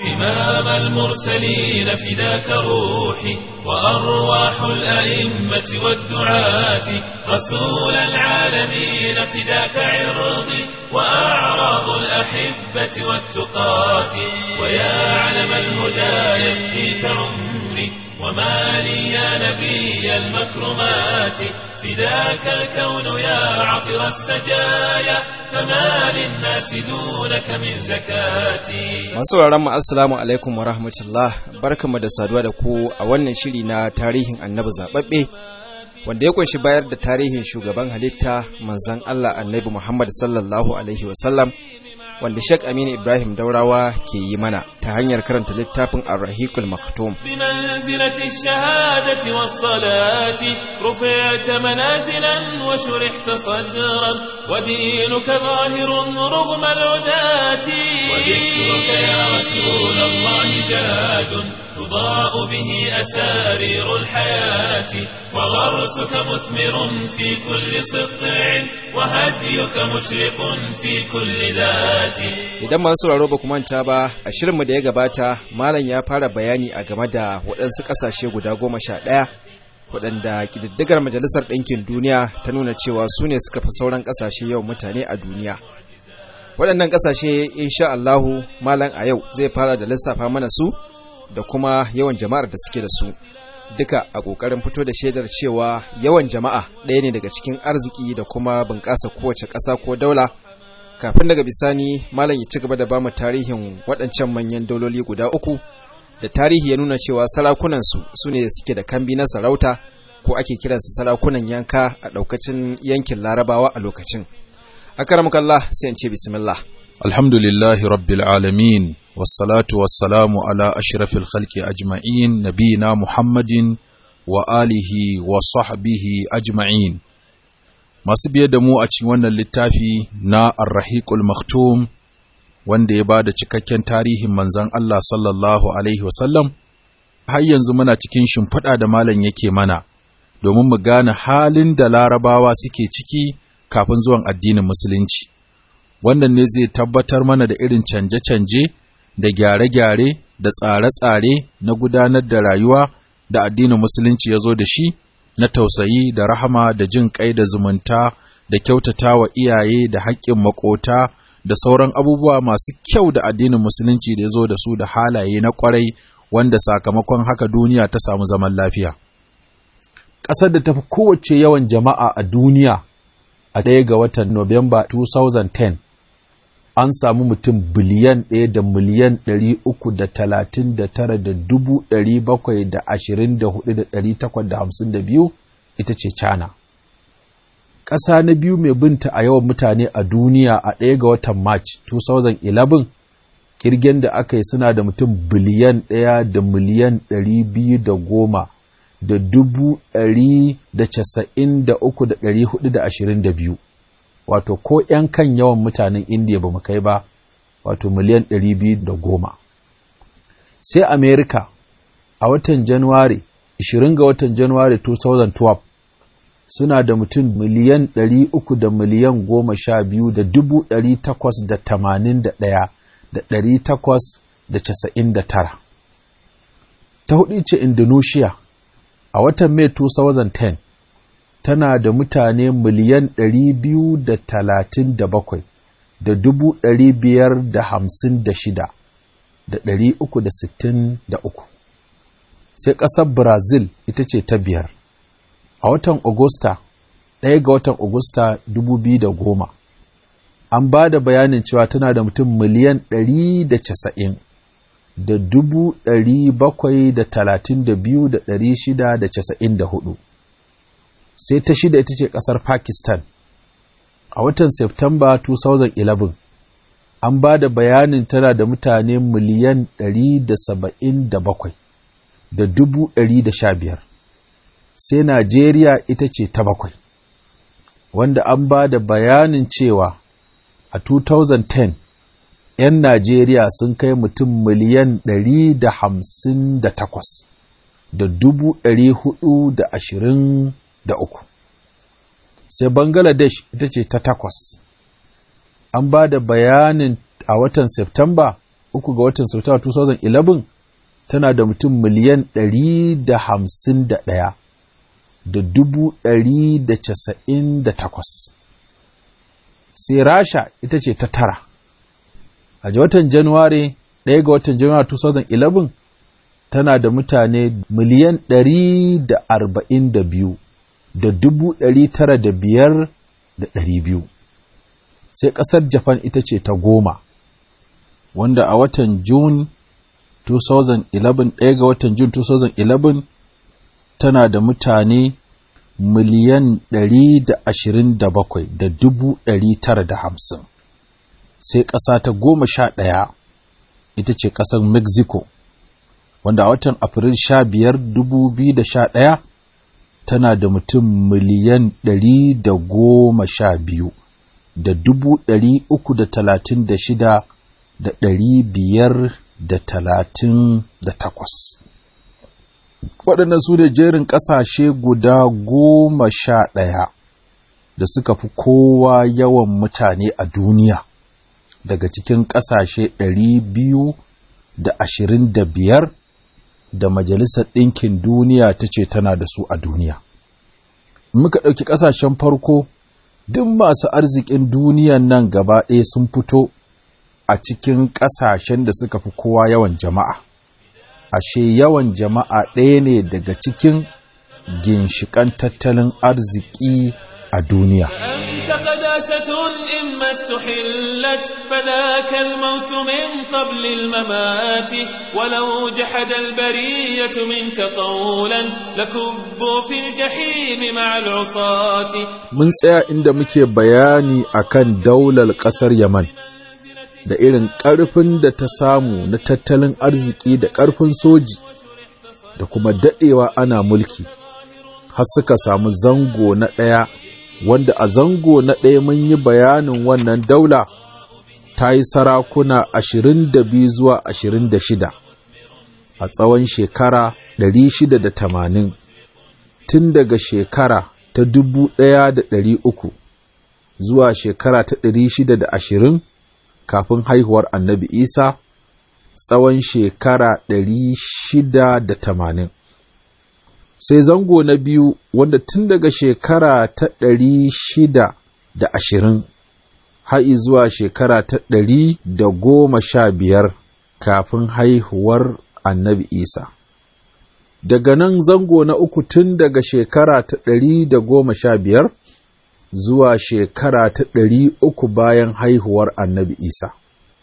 إمام المرسلين فداك روحي وأرواح الأئمة والدعاة رسول العالمين فداك عرضي وأعراض الأحبة والتقاة ويا علم الهدى يفديك عمري وما لي يا نبي المكرمات فداك الكون يا عطر السجايا فما للناس دونك من زكاتي Masu sauraron mu assalamu alaikum wa rahmatullah barkamu da saduwa da ku a wannan shiri na tarihin annabi zababbe wanda ya kunshi bayar da tarihin shugaban halitta manzon Allah annabi Muhammad sallallahu alaihi wasallam wanda Sheikh Aminu Ibrahim Daurawa ke yi mana ta hanyar karanta littafin Ar-Rahiqul Maktum بمنزلة الشهادة والصلاة رفعت منازلا وشرحت صدرا ودينك ظاهر رغم العداة وذكرك يا رسول الله زاد تضاء به أسارير الحياة وغرسك مثمر في كل سطع وهديك مشرق في كل ذات idan masu sauraro ba ku manta ba a shirinmu da ya gabata malam ya fara bayani a game da waɗansu ƙasashe guda goma sha ɗaya waɗanda ƙididdigar majalisar ɗinkin duniya ta nuna cewa su ne suka fi sauran ƙasashe yawan mutane a duniya waɗannan ƙasashe insha Allahu malam a yau zai fara da lissafa mana su da kuma yawan jama'ar da suke da su duka a ƙoƙarin fito da shaidar cewa yawan jama'a ɗaya ne daga cikin arziki da kuma bunƙasa kowace ƙasa ko daula kafin daga bisani malam ya ci gaba da bamu tarihin waɗancan manyan dauloli guda uku da tarihi ya nuna cewa sarakunansu su ne suke da kambi na sarauta ko ake kiransu sarakunan yanka a ɗaukacin yankin larabawa a lokacin akaramukallah sai in ce bismillah الحمد لله رب العالمين والصلاة والسلام على أشرف الخلق أجمعين نبينا محمد وآله وصحبه أجمعين masu biye da mu a cikin wannan littafi na Ar-Rahiqul Maktum wanda ya bada cikakken tarihin manzon Allah sallallahu alaihi wasallam har yanzu muna cikin shimfiɗa da malam yake mana domin mu gane halin da larabawa suke ciki kafin zuwan addinin musulunci wannan ne zai tabbatar mana da irin canje-canje da gyare-gyare da tsare-tsare na gudanar da rayuwa da addinin musulunci ya zo da shi na tausayi da rahama da jin kai da zumunta da kyautata wa iyaye da haƙƙin makota da sauran abubuwa masu kyau da addinin musulunci da ya zo da su da halaye na ƙwarai wanda sakamakon haka duniya ta samu zaman lafiya. ƙasar da ta fi kowace yawan jama'a a duniya a ɗaya ga watan Nuwamba 2010 an samu mutum biliyan ɗaya da miliyan ɗari uku da talatin da tara da dubu ɗari bakwai da ashirin da hudu da ɗari takwas da hamsin da biyu ita ce China. Ƙasa na biyu mai binta a yawan mutane a duniya a ɗaya ga watan March 2011 ƙirgen da aka yi suna da mutum biliyan ɗaya da miliyan ɗari biyu da goma da dubu ɗari da casa'in da uku da ɗari hudu da ashirin da biyu. wato ko ‘yan kan yawan mutanen indiya ba mu kai ba wato miliyan ɗari biyu da goma sai amerika a watan januwari 20 ga watan januwari 2012 suna da mutum miliyan ɗari uku da miliyan goma sha biyu da dubu ɗari takwas da tamanin da ɗaya da ɗari takwas da casa'in da tara ta hudu ce indonesia a watan mai 2010 tana da mutane miliyan ɗari biyu da talatin da bakwai da dubu ɗari biyar da hamsin da shida da ɗari uku da sittin da uku sai ƙasar brazil ita ce ta biyar a watan Agusta, ɗaya ga watan Agusta dubu biyu da goma an ba da bayanin cewa tana da mutum miliyan ɗari da casa'in da dubu ɗari bakwai da talatin da biyu da ɗari shida da casa'in da hudu sai ta shida ita ce ƙasar Pakistan. A watan Septamba 2011, an ba da bayanin tana da mutane miliyan 177 da dubu da sha biyar. Sai Najeriya ita ce ta bakwai, wanda an ba da bayanin cewa a 2010 ‘yan Najeriya sun kai mutum miliyan 158 da dubu hudu da ashirin da uku. Sai Bangladesh ita ce ta takwas. An ba da bayanin a watan Septamba uku ga watan September 2011 tana da mutum miliyan ɗari da hamsin da ɗaya da dubu ɗari da casa'in da takwas. Sai Rasha ita ce ta tara. A watan Januwari ɗaya ga watan Januwari 2011 tana da mutane miliyan ɗari da arba'in da biyu da dubu ɗari tara da biyar da ɗari biyu. Sai ƙasar Japan ita ce ta goma, wanda a watan Jun 2011 ɗaya ga watan Jun 2011 tana da mutane miliyan ɗari da ashirin da bakwai da dubu ɗari tara da hamsin. Sai ƙasa ta goma sha ɗaya ita ce ƙasar Mexico, wanda a watan Afril sha biyar dubu biyu da sha ɗaya tana da mutum miliyan ɗari da goma sha biyu da dubu ɗari uku da talatin da shida da ɗari biyar da talatin da takwas. Waɗannan su ne jerin ƙasashe guda goma sha ɗaya da suka fi kowa yawan mutane a duniya daga cikin ƙasashe ɗari biyu da ashirin da biyar da Majalisar Ɗinkin Duniya ta ce tana da su a duniya. Muka ɗauki ƙasashen farko, duk masu arzikin duniyan nan gaba ɗaya sun fito a cikin ƙasashen da suka fi kowa yawan jama'a. Ashe yawan jama'a ɗaya ne daga cikin ginshiƙan tattalin arziki a duniya. قداسة إما استحلت فذاك الموت من قبل الممات ولو جحد البرية منك قولا لكبوا في الجحيم مع العصاة Mun tsaya inda muke bayani akan daular ƙasar Yaman da irin ƙarfin da ta samu na tattalin arziki da ƙarfin soji da kuma daɗewa ana mulki har suka samu zango na ɗaya wanda a zango na ɗaya mun yi bayanin wannan daula ta yi sarakuna ashirin da biyu zuwa ashirin da shida a tsawon shekara ɗari shida da tamanin tun daga shekara ta dubu ɗaya da ɗari uku zuwa shekara ta ɗari shida da ashirin kafin haihuwar annabi isa tsawon shekara ɗari shida da tamanin sai zango na biyu wanda tun daga shekara ta ɗari shida da ashirin ha'i zuwa shekara ta ɗari da goma sha biyar kafin haihuwar annabi isa daga nan zango na uku tun daga shekara ta ɗari da goma sha biyar zuwa shekara ta ɗari uku bayan haihuwar annabi isa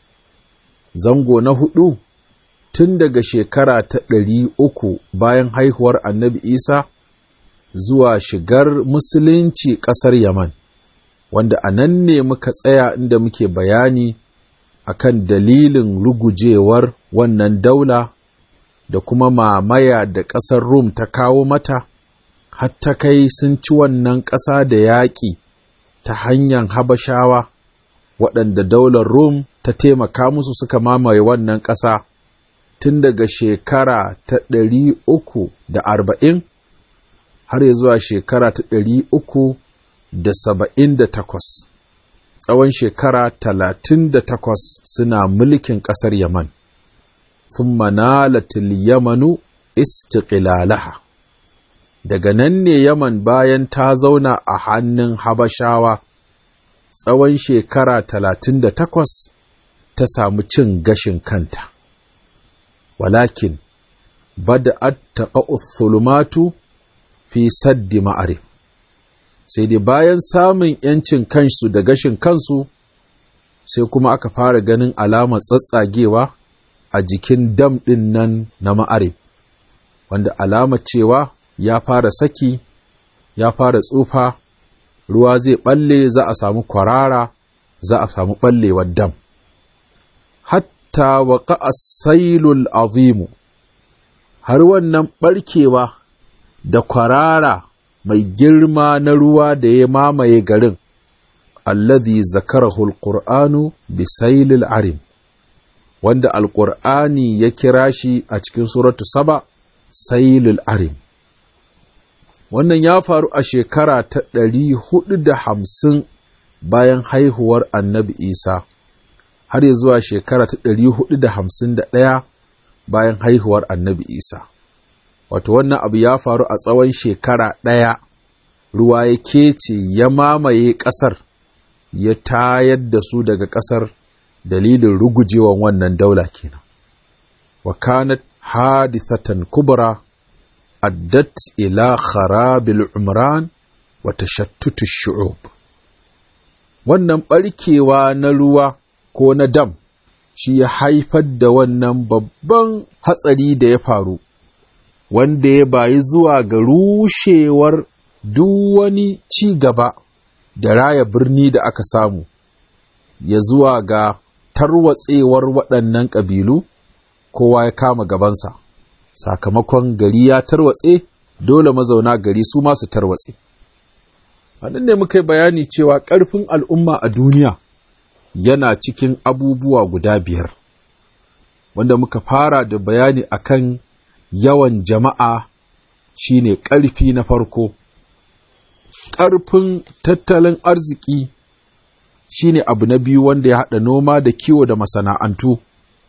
zango na hudu tun daga shekara ta ɗari uku bayan haihuwar annabi Isa zuwa shigar musulunci ƙasar Yaman, wanda a nan ne muka tsaya inda muke bayani akan dalilin rugujewar wannan daula da kuma mamaya da ƙasar Rum ta kawo mata, har ta kai sun ci wannan ƙasa da yaƙi ta hanyar Habashawa, waɗanda daular Rum ta taimaka musu suka mamaye wannan ƙasa. tun daga shekara ta ɗari uku da arba'in har ya zuwa shekara ta ɗari uku da saba'in da takwas tsawon shekara talatin da takwas suna mulkin ƙasar yaman sun manalatil yamanu istiqlalaha daga nan ne yaman bayan ta zauna a hannun habashawa tsawon shekara talatin da takwas ta samu cin gashin kanta ولكن بدأت تقع الظلمات في سد ma'arif sai dai bayan samun ‘yancin kansu da gashin kansu sai kuma aka fara ganin alamar tsatsagewa a jikin dam ɗin nan na ma'arif wanda alama cewa ya fara saki ya fara tsufa ruwa zai ɓalle za a samu kwarara za a samu ɓallewar dam hatta waƙa sailul azimu har wannan ɓarkewa da kwarara mai girma na ruwa da ya mamaye garin alladhi zakarahu alqur'anu bi sailil arim wanda alqur'ani ya kira shi a cikin suratu saba sailul arim wannan ya faru a shekara ta ɗari hudu da hamsin bayan haihuwar annabi isa har ya zuwa shekara ta ɗari hudu da hamsin da ɗaya bayan haihuwar annabi isa wato wannan abu ya faru a tsawon shekara ɗaya ruwa ya kece ya mamaye ƙasar ya tayar da su daga ƙasar dalilin rugujewan wannan daula kenan wa kanat hadithatan kubra addat ila kharabil umran wa tashattutu shu'ub wannan barkewa na ruwa ko na dam shi ya haifar da wannan babban hatsari da ya faru wanda ya bayi zuwa ga rushewar duk wani ci gaba da raya birni da aka samu ya zuwa ga tarwatsewar waɗannan ƙabilu kowa ya kama gabansa sakamakon gari ya tarwatse dole mazauna gari su masu tarwatse nan ne muka yi bayani cewa ƙarfin al'umma a duniya yana cikin abubuwa guda biyar wanda muka fara da bayani akan yawan jama'a shine ƙarfi na farko ƙarfin tattalin arziki shine abu na biyu wanda ya haɗa noma da kiwo da masana'antu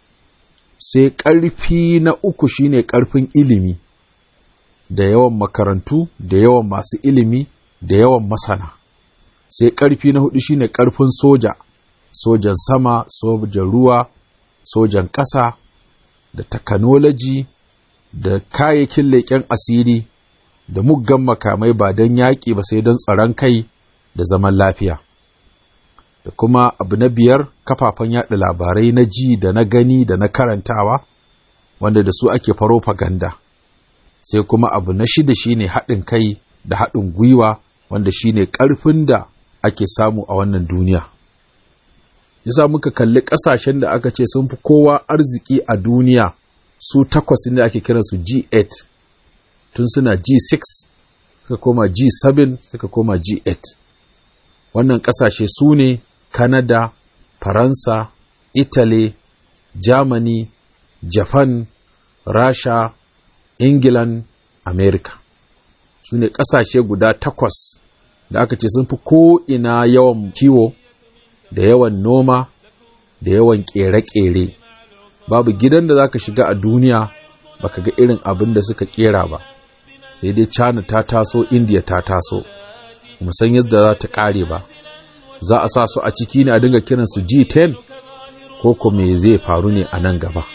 sai ƙarfi na uku shine ƙarfin ilimi da yawan makarantu da yawan masu ilimi da yawan masana sai ƙarfi na hudu shine ƙarfin soja sojan sama sojan ruwa sojan ƙasa da takanoloji da kayayyakin leƙen asiri da muggan makamai ba don yaƙi ba sai don tsaron kai da zaman lafiya da kuma abu na biyar kafafen yaɗa labarai na ji da na gani da na karantawa wanda da su ake farofaganda sai kuma abu na shida shine haɗin kai da haɗin gwiwa wanda shine ƙarfin da ake samu a wannan duniya yasa muka kalli ƙasashen da aka ce sun fi kowa arziki a duniya su takwas ne ake kiransu G8 tun suna G6 suka koma G7 suka koma G8 wannan ƙasashe su ne Canada, Faransa, Italy, Germany, Japan, Rasha, England, America. Su ne ƙasashe guda takwas da aka ce sun fi ko'ina yawan kiwo, da yawan noma, da yawan ƙere-ƙere. Babu gidan da za ka shiga a duniya baka ga irin abin da suka ƙera ba. Sai dai China ta taso, India ta taso, musan yadda za ta ƙare ba. za a sa su a ciki ne a dinga kiransu G10 ko ko me zai faru ne a nan gaba.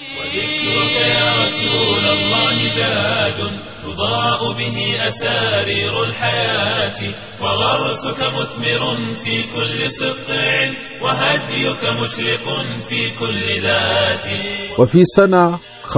تضاء به أسارير الحياة وغرسك مثمر في كل سقع وهديك مشرق في كل ذات وفي سنة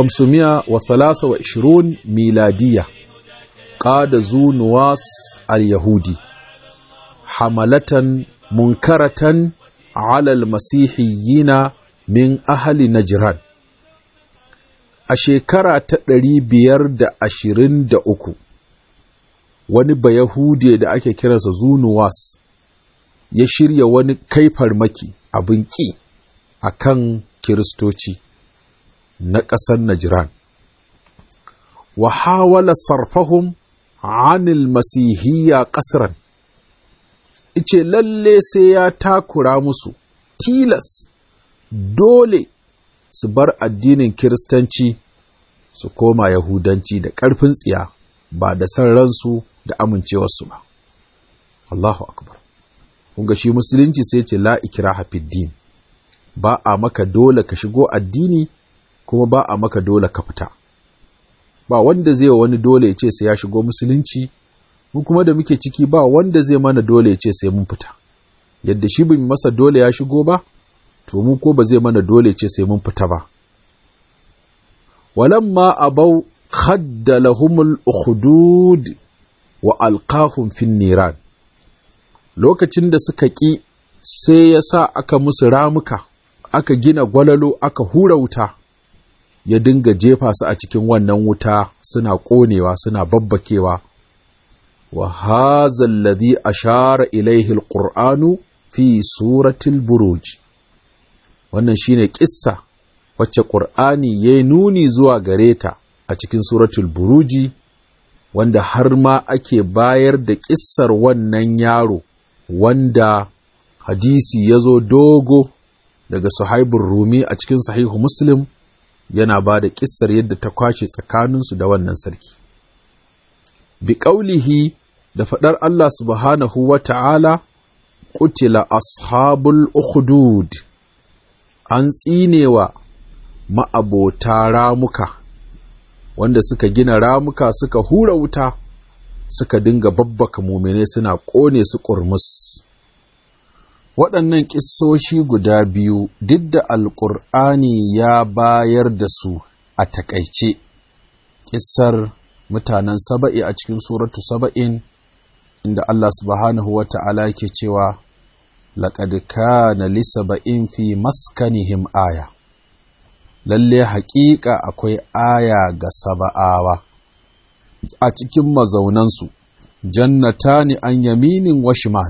523 ميلادية قاد ذو نواس اليهودي حملة munkaratan alal masihiyina min ahali Najran. A shekara ta ɗari biyar da ashirin da uku, wani Bayahude da ake kiransa Zunuwas ya shirya wani kai farmaki abin ƙi a kan Kiristoci na ƙasar Najran. Wa hawala sarfahum anil masihiyya ƙasran. ice lalle sai ya takura musu tilas dole su bar addinin kiristanci su koma yahudanci da ƙarfin tsiya ba da san ransu da amincewarsu ba Allahu akbar kunga shi musulunci sai ce la ikraha din ba a maka dole ka shigo addini kuma ba a maka dole ka fita ba wanda zai wa wani dole ya ce sai ya shigo musulunci mu kuma da muke ciki ba wanda zai mana dole ya ce sai mun fita yadda shi bin masa dole ya shigo ba to mu ko ba zai mana dole ya ce sai mun fita ba walamma abau khadda lahumul ukhdud wa alqahum fin niran lokacin da suka ƙi sai ya sa aka musu ramuka aka gina gwalalo aka hura wuta ya dinga jefa su a cikin wannan wuta suna ƙonewa suna babbakewa وهذا الذي أشار إليه القرآن في سورة البروج wannan shine kissa wacce Qur'ani ya nuni zuwa gare ta a cikin suratul buruji wanda har ma ake bayar da kissar wannan yaro wanda hadisi ya zo dogo daga suhaibun rumi a cikin sahihu muslim yana ba da ƙissar yadda ta kwashe tsakaninsu da wannan sarki bi ƙaulihi da faɗar Allah subhanahu wa ta'ala ƙutila ashabul ukhdud an tsinewa ma'abota ramuka wanda suka gina ramuka suka hura wuta suka dinga babbaka mumine suna ƙone su ƙurmus waɗannan ƙissoshi guda biyu duk da alƙur'ani ya bayar da su a taƙaice ƙissar mutanen saba'i a cikin suratu saba'in inda Allah subhanahu wa ta'ala yake cewa laƙad kana li saba'in fi maskanihim aya lalle haƙiƙa akwai aya ga saba'awa a cikin mazaunansu jannata ne an yaminin wa shimal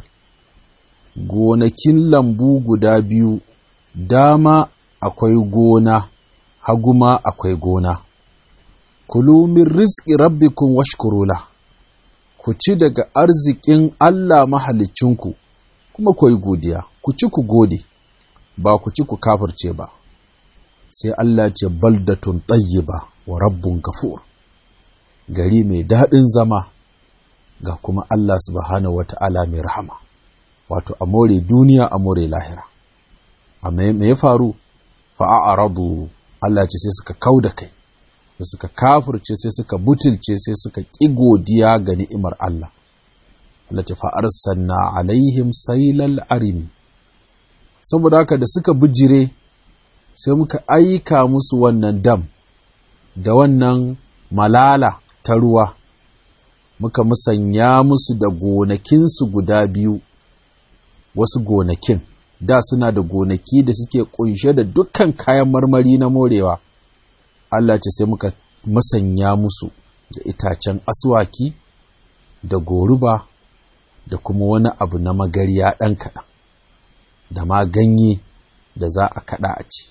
gonakin lambu guda biyu dama akwai gona haguma akwai gona kulu min rizqi rabbikum washkurula ku ci daga arzikin Allah mahalicinku kuma ku yi godiya ku ci ku gode ba ku ci ku kafirce ba sai Allah ce baldatun tayyiba wa rabbun gafur gari mai daɗin zama ga kuma Allah subhanahu wata'ala mai rahama wato a more duniya a more lahira amma me ya faru fa'a'aradu Allah ce sai suka kau da kai sai suka kafirce sai suka butulce sai suka ƙi godiya ga ni'imar Allah Allah ce fa'arsanna alaihim sailal arimi saboda haka da suka bijire sai muka aika musu wannan dam da wannan malala ta ruwa muka musanya musu da gonakinsu guda biyu wasu gonakin da suna da gonaki da suke kunshe da dukkan kayan marmari na morewa Allah ce sai muka musanya musu da itacen aswaki da goruba da kuma wani abu na magariya ɗan kaɗan da ma ganye da za a kaɗa a ci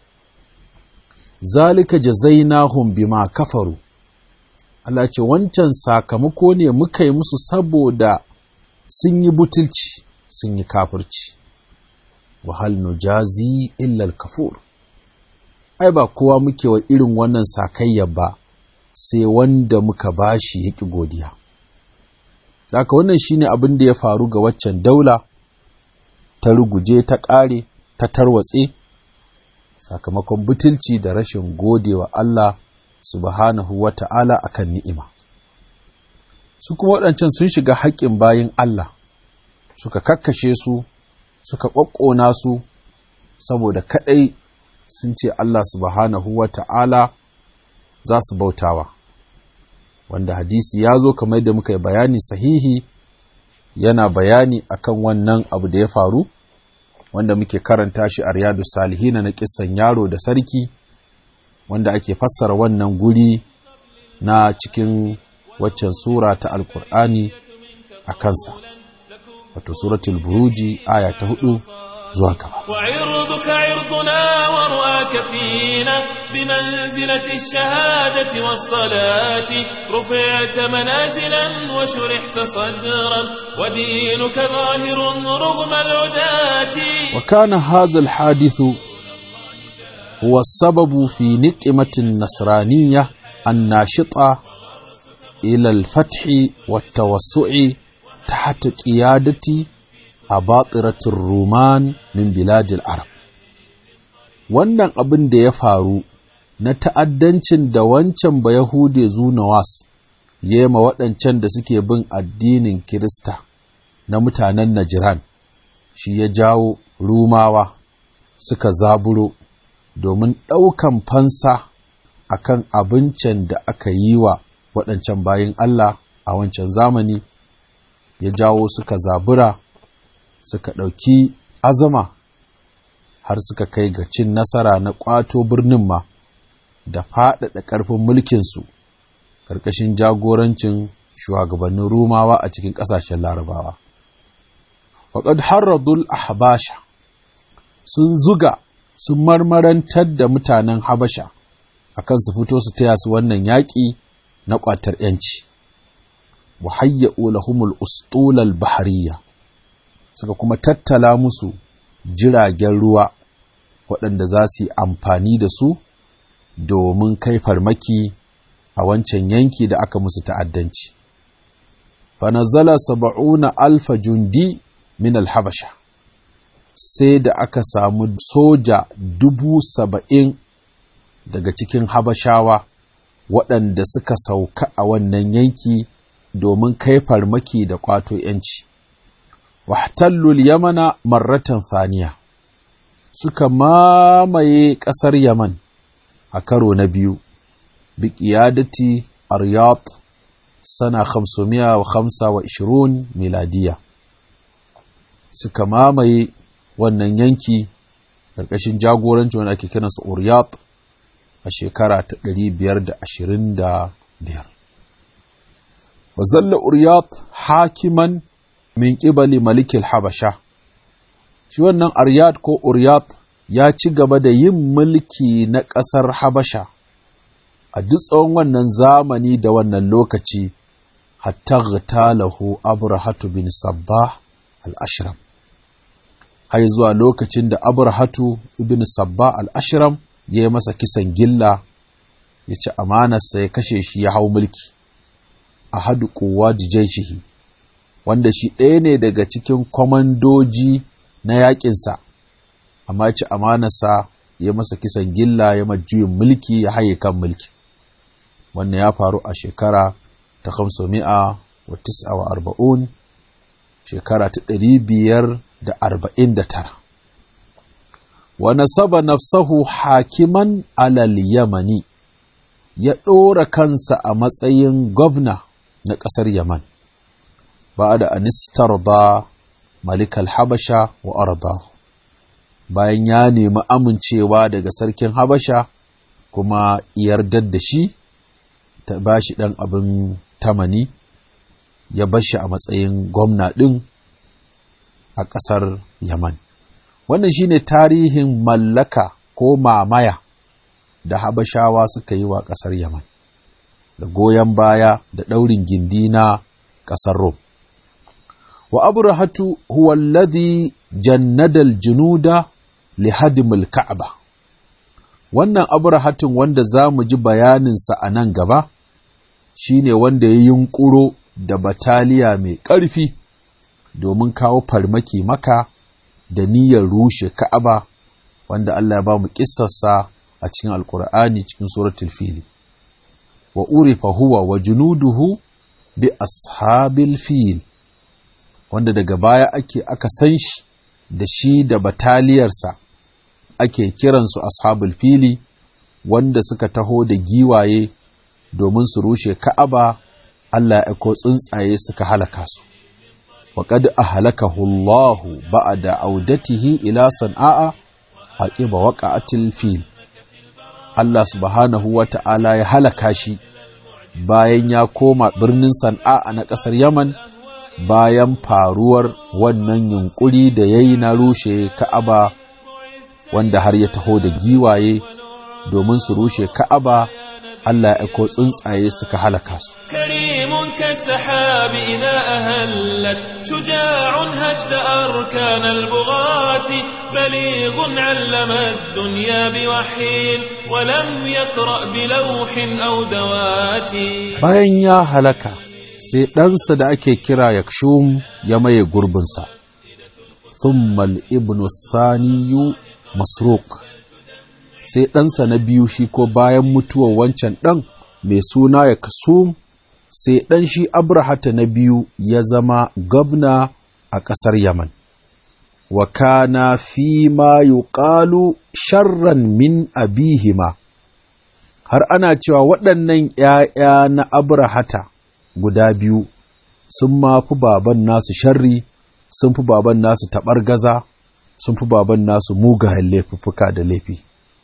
zalika jazainahum bima kafaru Allah ce wancan sakamako ne muka yi musu saboda sun yi butulci sun yi kafirci wahal nujazi illal kafur ai ba kowa muke wa irin wannan sakayya ba sai wanda muka bashi yaki godiya Daka wannan shine abin da ya faru ga waccan daula ta ruguje ta ƙare ta tarwatse sakamakon butulci da rashin godewa Allah subhanahu wa ta'ala a kan ni'ima. Su kuma waɗancan sun shiga haƙƙin bayin Allah, suka kakkashe su, suka ƙwaƙƙona su, saboda kaɗai sun ce Allah subhanahu wa ta'ala za su bautawa. Wanda hadisi ya zo kamar da muka yi bayani sahihi yana bayani akan wannan abu da ya faru. wanda muke karanta shi a riyadu salihina na kisan yaro da sarki wanda ake fassara wannan guri na cikin waccan sura ta alkur'ani a kansa wato suratul buruji aya ta hudu zuwa gaba وعرضك عرضنا ورؤاك فينا بمنزلة الشهادة والصلاة رفعت منازلا وشرحت صدرا ودينك ظاهر رغم العداة وكان هذا الحادث هو السبب في نقمة النصرانية الناشطة إلى الفتح والتوسع تحت قيادة أباطرة الرومان من بلاد العرب wannan abin da ya faru na ta'addancin da wancan ba Yahude Zunawas ya ma waɗancan da suke bin addinin Kirista na mutanen Najiran, shi ya jawo Rumawa suka zaburo domin ɗaukan fansa a kan abincin da aka yi wa waɗancan bayin Allah a wancan zamani, ya jawo suka zabura, suka ɗauki azama har suka kai ga cin nasara na ƙwato birnin ma da faɗaɗa ƙarfin mulkinsu ƙarƙashin jagorancin shugabannin Rumawa a cikin ƙasashen Larabawa. Faƙad harradul ahbasha sun zuga sun marmarantar da mutanen Habasha a kan su fito su taya su wannan yaƙi na ƙwatar ‘yanci. Wahayya'u lahumul ustulal bahariya suka kuma tattala musu jiragen ruwa waɗanda za su yi amfani da su domin kai farmaki a wancan yanki da aka musu ta'addanci. fanazala saba'una alfa jundi min alhabasha sai da aka samu soja dubu saba'in daga cikin habashawa waɗanda suka sauka a wannan yanki domin kai farmaki da ƙwato ‘yanci. wahtallul yamana marratan faniya suka mamaye ƙasar yaman a karo na biyu bi ƙiyadati aryat sana 525 miladiya suka mamaye wannan yanki ƙarƙashin jagoranci wanda ake kiransa Uriyat a shekara ta 525 wa zalla Uriyat hakiman min ƙibali malikil habasha shi wannan Aryat ko Uriyat ya ci gaba da yin mulki na ƙasar habasha a duk tsawon wannan zamani da wannan lokaci hatta ghtalahu abrahatu bin sabbah al-ashram har zuwa lokacin da abrahatu ibn sabbah al-ashram ya yi masa kisan gilla ya ci amanarsa ya kashe shi ya hau mulki a hadu kowa jaishihi wanda shi ɗaya ne daga cikin kwamandoji na yaƙinsa amma ci amanarsa ya masa kisan gilla ya majuyin mulki ya haye kan mulki wannan ya faru a shekara ta mi'a wa tis'a wa arba'un shekara ta ɗari biyar da arba'in da tara wa nasaba nafsahu hakiman alal yamani ya ɗora kansa a matsayin gwamna na ƙasar yaman ba da anistar ba malikal habasha wa arda bayan ya nemi amincewa daga sarkin habasha kuma yardar da shi ta ba shi ɗan abin tamani ya bar shi a matsayin gwamna ɗin a ƙasar Yaman. Wannan shi ne tarihin mallaka ko mamaya da Habashawa suka yi wa ƙasar Yaman, da goyon baya da ɗaurin gindi na ƙasar Rom. Wa abrahatu huwa alladhi jannadal junuda li hadimul ka'aba. Wannan abrahatun wanda za mu ji bayaninsa a nan gaba, shi ne wanda ya yunƙuro da bataliya mai ƙarfi domin kawo farmaki maka da niyyar rushe ka'aba wanda Allah ya ba mu ƙissarsa a cikin alkur'ani cikin suratul fili wa urifa huwa wa junuduhu bi ashabil fil wanda daga baya ake aka san shi da shi da bataliyarsa ake kiransu ashabul fili wanda suka taho da giwaye domin su rushe ka'aba Allah ya aiko tsuntsaye suka halaka su wa qad ahlakahu Allah ba'da audatihi ila san'a aqiba waqa'atil fil Allah subhanahu wa ta'ala ya halaka shi bayan ya koma birnin san'a na ƙasar Yaman bayan faruwar wannan yunkuri da yayi na rushe Ka'aba wanda har ya taho da giwaye domin su rushe Ka'aba Allah ya aiko tsuntsaye suka halaka su. كريم كالسحاب إذا أهلت شجاع هد أركان البغاة بليغ علم الدنيا بوحي ولم يقرأ بلوح أو دوات Bayan ya halaka, sai ɗansa da ake kira Yakshum ya maye gurbinsa. Thummal ibnu Thaniyu Masruk. sai ɗansa na biyu shi ko bayan mutuwar wancan ɗan mai suna ya kasu sai ɗan shi abrahata na biyu ya zama gwamna a ƙasar yaman wa kana fi ma yuqalu sharran min abihima har ana cewa waɗannan ‘ya'ya na abrahata guda biyu sun ma fi baban nasu sharri sun fi baban nasu taɓargaza sun fi baban nasu mugayen laifuffuka da laifi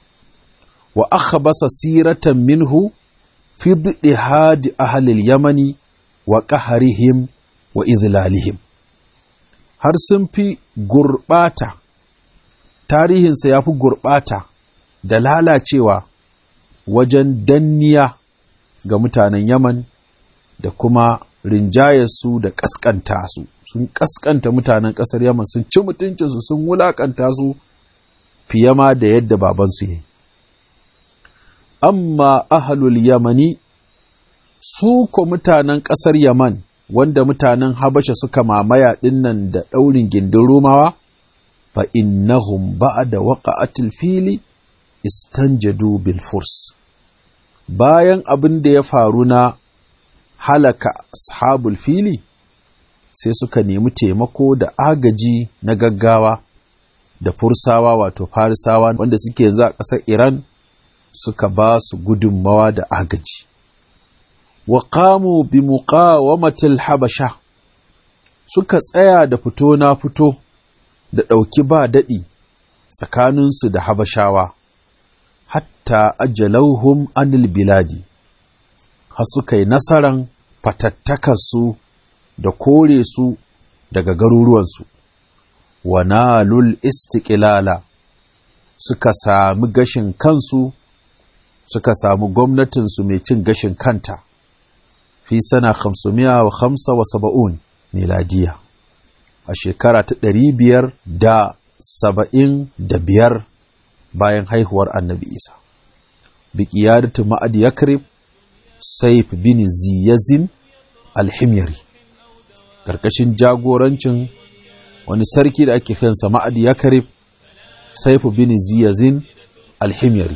wa akhbasa siratan minhu fi dhihad ahli al-yamani wa qahrihim wa idlalihim har sun fi gurbata tarihinsa ya fi gurbata da lalacewa wajen danniya ga mutanen Yaman da kuma rinjayarsu da ƙasƙanta su sun ƙasƙanta mutanen ƙasar Yaman sun ci mutuncinsu sun wulaƙanta su fiye ma da yadda babansu ya yi amma ahalul yamani su ko mutanen ƙasar yaman wanda mutanen habasha suka mamaya ɗinnan da ɗaurin gindin romawa fa innahum ba'da waqa'atil fili istanjadu bil furs bayan abin da ya faru na halaka ashabul fili sai suka nemi taimako da agaji na gaggawa da fursawa wato farisawa wanda suke yanzu a ƙasar iran suka ba su gudunmawa da agaji wa qamu bi muqawamatil habasha suka tsaya da fito na fito da ɗauki ba daɗi tsakaninsu da habashawa hatta ajalauhum anil biladi har suka yi nasaran fatattakarsu da kore su daga garuruwansu wa nalul istiqlala suka sami gashin kansu suka samu gwamnatinsu mai cin gashin kanta fi sana 575 miladiya a shekara ta ɗari biyar da saba'in da biyar bayan haihuwar annabi isa biƙiyadatu ma'ad yakrib saif bin ziyazin alhimyari ƙarƙashin jagorancin wani sarki da ake kansa ma'ad yakrib saif bin ziyazin alhimyari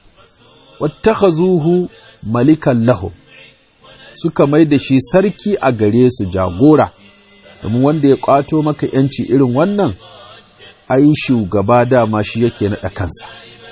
wattakhazuhu malikan lahum suka mai da shi sarki a gare su jagora domin wanda ya kwato maka yanci irin wannan ai shugaba dama shi yake naɗa kansa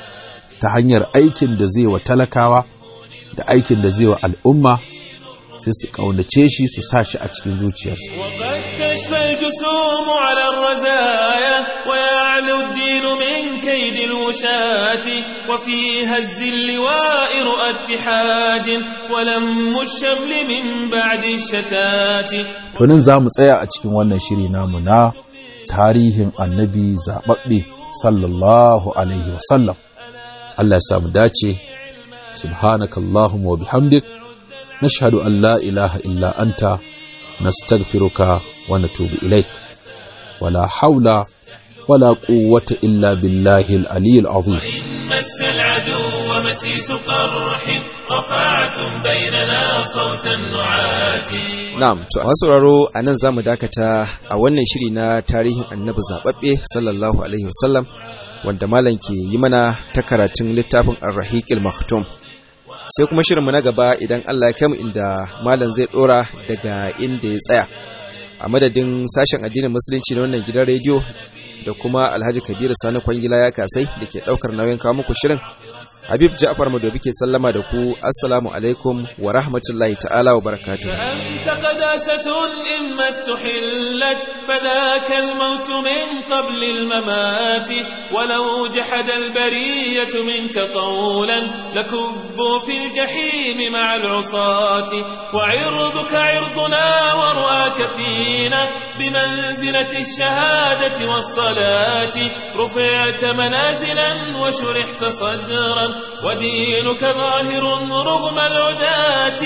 ta hanyar aikin da zai wa talakawa da aikin da zai wa al'umma sai su ƙaunace shi su sa shi a cikin zuciyarsa. وقد تشفى الجسوم على الرزايا ويعلو الدين من كيد الوشاة وفي هز اللواء رؤى اتحاد ولم الشمل من بعد الشتات Tunin za mu tsaya a cikin wannan shiri namu na tarihin annabi zaɓaɓɓe sallallahu alaihi wasallam. Allah ya samu dace, subhanakallahumma wa bihamdik. نشهد أن لا إله إلا أنت نستغفرك ونتوب إليك ولا حول ولا قوة إلا بالله العلي العظيم وإن مس العدو مسيس قرح رفعتم بيننا صوت النعات Na'am, to a sauraro a nan za mu dakata a wannan shiri na tarihin annabi zaɓaɓɓe sallallahu Alaihi wasallam wanda malam ke yi mana ta karatun littafin Ar-Rahiqil Maktum. Sai kuma shirinmu na gaba idan Allah ya kai mu inda malam zai ɗora daga inda ya tsaya. A madadin sashen addinin musulunci na wannan gidan rediyo da kuma Alhaji Kabiru Sani Kwangila ya kasai da ke ɗaukar nauyin kawo muku shirin. Habib Ja'far Madobi ke sallama da ku Assalamu alaikum wa rahmatullahi ta'ala wa barakatuh. فأنت قداسة إما استحلت فذاك الموت من قبل الممات ولو جحد البرية منك قولا لكبوا في الجحيم مع العصاة وعرضك عرضنا ورؤاك فينا بمنزلة الشهادة والصلاة رفعت منازلا وشرحت صدرا ودينك ظاهر رغم العداة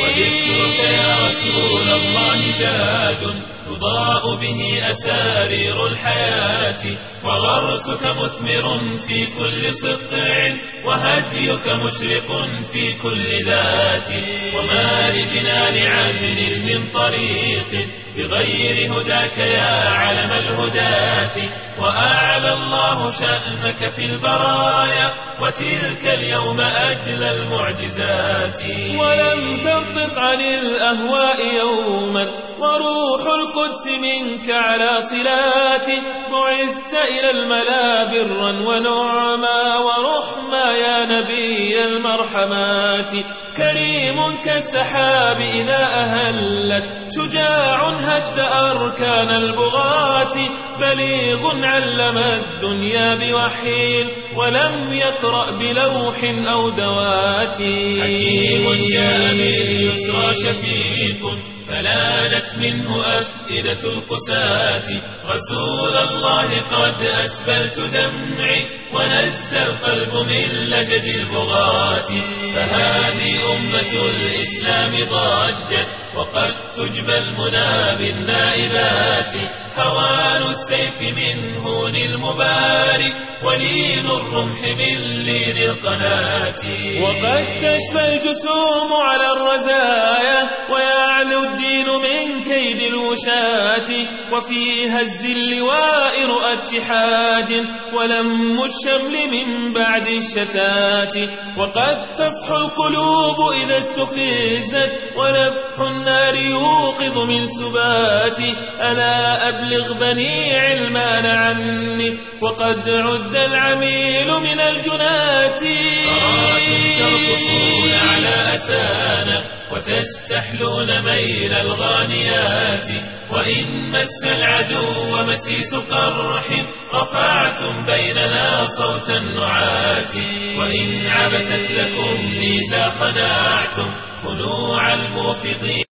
وذكرك يا رسول الله زاد تضاء به أسارير الحياة وغرسك مثمر في كل صقع وهديك مشرق في كل ذات وما لجنان عدل من طريق بغير هداك يا علم الهداة وأعلى الله شأنك في البرايا وتلك اليوم أجل المعجزات ولم تنطق عن الأهواء يوما وروح القدس منك على صلات بعثت إلى الملا برا ونعما ورحما يا نبي المرحمات كريم كالسحاب إذا أهلت شجاع هد أركان البغاة بليغ علم الدنيا بوحي ولم يقرأ بلوح أو دوات حكيم جاء باليسرى شفيق فلانت منه أفئدة القساة رسول الله قد أسبلت دمعي ونزى القلب من لجج البغاة فهذه أمة الإسلام ضجت وقد تجبى المنى بالنائبات هوان السيف من هون المبارك ولين الرمح من لين القناة وقد تشفى الجسوم على الرزايا ويعلو الدين من كيد الوشاة وفي هز اللواء رؤى اتحاد ولم الشمل من بعد الشتات وقد تصحو القلوب إذا استفزت ونفح النار يوقظ من سبات ألا أبلغ بني علمان عني وقد عد العميل من الجنات أراكم ترقصون على أسانا وتستحلون ميل الغانيات وإن مس العدو مسيس قرح رفعتم بيننا صوت النعات وإن عبست لكم ميزا خنعتم خنوع الموفضين